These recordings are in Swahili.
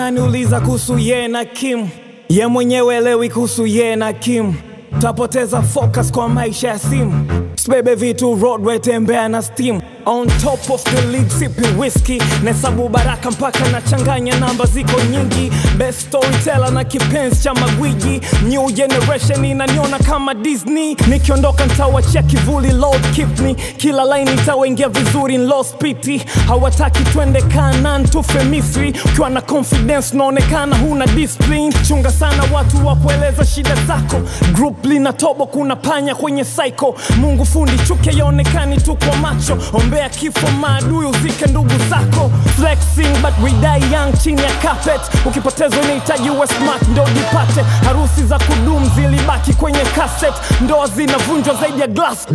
ananiuliza kuhusu ye na Kim, ye mwenyewe elewi kuhusu ye na Kim. Tapoteza focus kwa maisha ya simu, sibebe vitu roadway, tembea na steam on top of the league, sipping whiskey nahesabu baraka mpaka nachanganya namba ziko nyingi, best storyteller na kipenzi cha magwiji, new generation inaniona kama Disney, nikiondoka ntawachia kivuli Lord keep me, kila line itawaingia vizuri in lost pity, hawataki twende Kanaan tufe Misri, ukiwa na confidence unaonekana huna discipline, chunga sana watu wa kueleza shida zako, group lina tobo, kuna panya kwenye cycle, Mungu fundi chuke yaonekani tu kwa macho, ombea kifo maadui uzike ndugu zako, flexing but we die young chini ya carpet, ukipotezwa inahitaji uwe smart ndo jipate, harusi za kudumu zilibaki kwenye cassette, ndoa zinavunjwa zaidi ya glass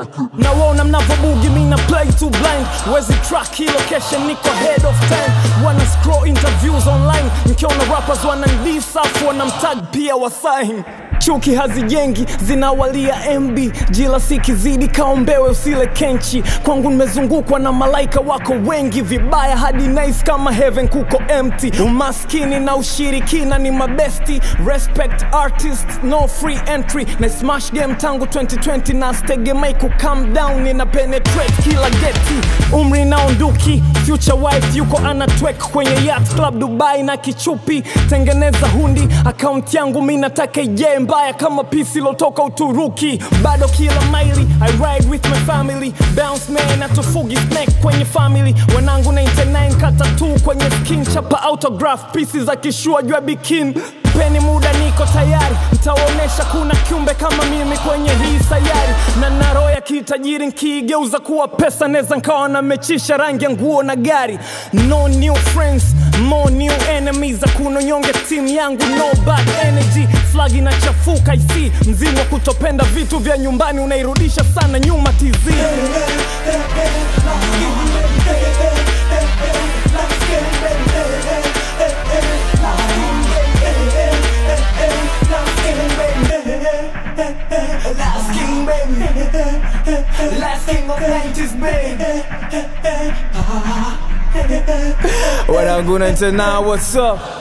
na waona mnavobugi mina play to blind wezi track hii location niko head of time wana scroll interviews online nikiona rappers wanandisafu wanamtag pia wasain chuki hazijengi zinawalia mb jila sikizidi kaombewe usile kenchi kwangu nimezungukwa na malaika wako wengi vibaya hadi nice kama heaven kuko empty umaskini na ushirikina ni mabesti respect artist no free entry na smash game tangu 2020 na stegemai ku calm down nina penetrate kila geti umri naonduki future wife yuko anatwek kwenye yacht club dubai na kichupi tengeneza hundi akaunti yangu mi nataka ije mbaya kama pisi lotoka uturuki bado kila maili i ride with my family bounce man atufugi snake kwenye family wanangu 99 kata tu kwenye skin chapa autograph pisi za kishua jua bikin peni muda niko tayari ntawaonyesha kuna kiumbe kama mimi kwenye hii sayari na naro ya kitajiri nkiigeuza kuwa pesa neza nkawa namechisha rangi ya nguo na gari no new friends more new enemies hakuna nyonge timu yangu no bad energy flag inachafuka isi mzimu wa kutopenda vitu vya nyumbani unairudisha sana nyuma tizii Last king, baby. Last king of 90s, baby. wanangu 99 what's up